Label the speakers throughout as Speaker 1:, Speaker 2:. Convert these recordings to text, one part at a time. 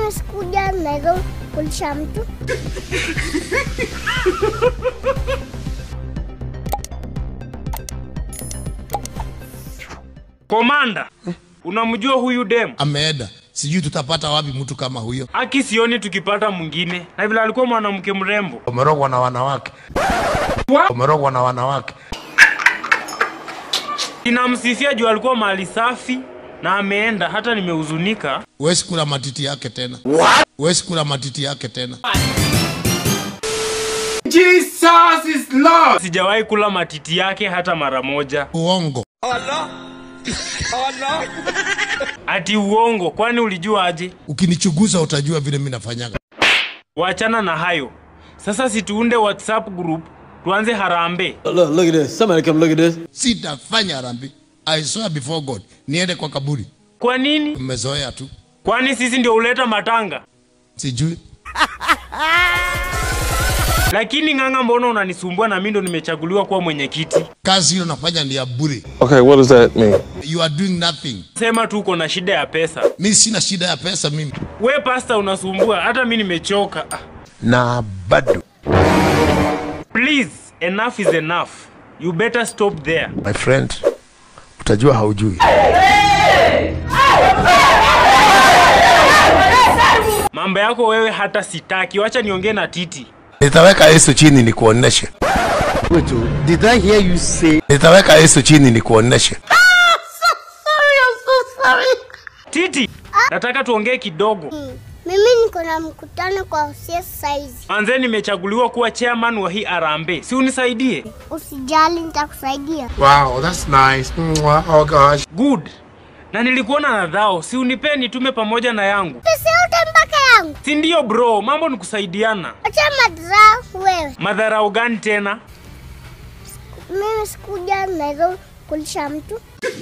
Speaker 1: Mimi sikuja naweza kulisha mtu.
Speaker 2: Komanda, unamjua huyu dem?
Speaker 3: ameenda sijui tutapata wapi mtu kama huyo
Speaker 2: Aki sioni tukipata mwingine, na vile alikuwa mwanamke mrembo.
Speaker 3: umerogwa na wanawake umerogwa na wanawake
Speaker 2: Ninamsifia juu alikuwa mahali safi na ameenda, hata nimehuzunika.
Speaker 3: huwezi kula matiti yake tena huwezi kula matiti yake tena
Speaker 4: Jesus is Lord.
Speaker 2: Sijawahi kula matiti yake hata mara moja.
Speaker 3: uongo
Speaker 2: Ati uongo? Kwani ulijua aje?
Speaker 3: ukinichuguza utajua vile mi nafanyaga
Speaker 2: Wachana na hayo sasa, situunde WhatsApp group tuanze harambee.
Speaker 5: Look, look at this. Somebody come look at this.
Speaker 3: sitafanya rambi i swear before god niende kwa kaburi
Speaker 2: Kwa nini?
Speaker 3: mmezoea tu
Speaker 2: Kwani sisi ndio huleta matanga?
Speaker 3: sijui
Speaker 2: Lakini ng'ang'a, mbona unanisumbua na mimi ndo nimechaguliwa kuwa mwenyekiti?
Speaker 3: kazi hiyo nafanya ni ya bure
Speaker 6: Okay, what does that mean?
Speaker 3: you are doing nothing
Speaker 2: Sema tu uko na shida ya pesa.
Speaker 3: mi sina shida ya pesa mimi
Speaker 2: We pasta, unasumbua hata mimi nimechoka. Ah,
Speaker 3: na bado
Speaker 2: Please, enough is enough. You better stop there.
Speaker 3: my friend utajua haujui
Speaker 2: Mambo yako wewe hata sitaki. Wacha niongee na Titi.
Speaker 3: nitaweka yesu chini nikuoneshe
Speaker 5: Wait, oh, did I hear you say?
Speaker 3: nitaweka yesu chini nikuoneshe
Speaker 2: Titi, nataka tuongee kidogo.
Speaker 1: Mimi niko na mkutano kwa CS saizi.
Speaker 2: Manze, nimechaguliwa kuwa chairman wa hii harambee, si unisaidie?
Speaker 1: Usijali, nitakusaidia.
Speaker 4: Wow, that's nice. Mwah. Oh gosh.
Speaker 2: Good. Na nilikuona na dhao, si unipe nitume pamoja na yangu,
Speaker 1: Pesa yote mpaka yangu.
Speaker 2: si ndio bro? Mambo ni kusaidiana.
Speaker 1: Acha madharau wewe.
Speaker 2: Madharau gani tena?
Speaker 1: Mimi sikuja naweza kulisha mtu.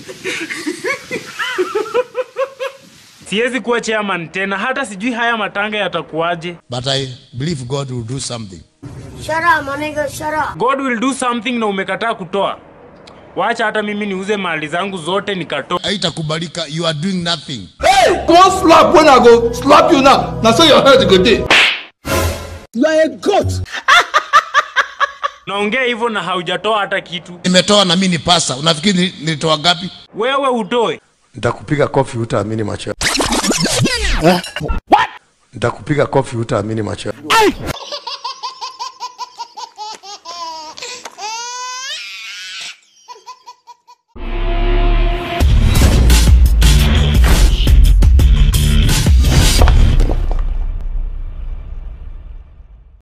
Speaker 2: Siwezi kuwa chairman tena, hata sijui haya matanga yatakuwaje.
Speaker 3: but i believe god will do something
Speaker 1: Shut up, my nigga, shut up.
Speaker 2: God will do something na umekataa kutoa. Wacha hata mimi niuze mali zangu zote nikatoa.
Speaker 3: haitakubalika you are doing nothing
Speaker 4: Don't slap when I go slap you now. Now say your head go day.
Speaker 5: You are a goat.
Speaker 2: Naongea hivyo na haujatoa hata kitu.
Speaker 3: nimetoa na mi ni pasa unafikiri ni- nilitoa gapi
Speaker 2: Wewe utoe.
Speaker 3: nitakupiga kofi utaamini macho nitakupiga kofi utaamini macho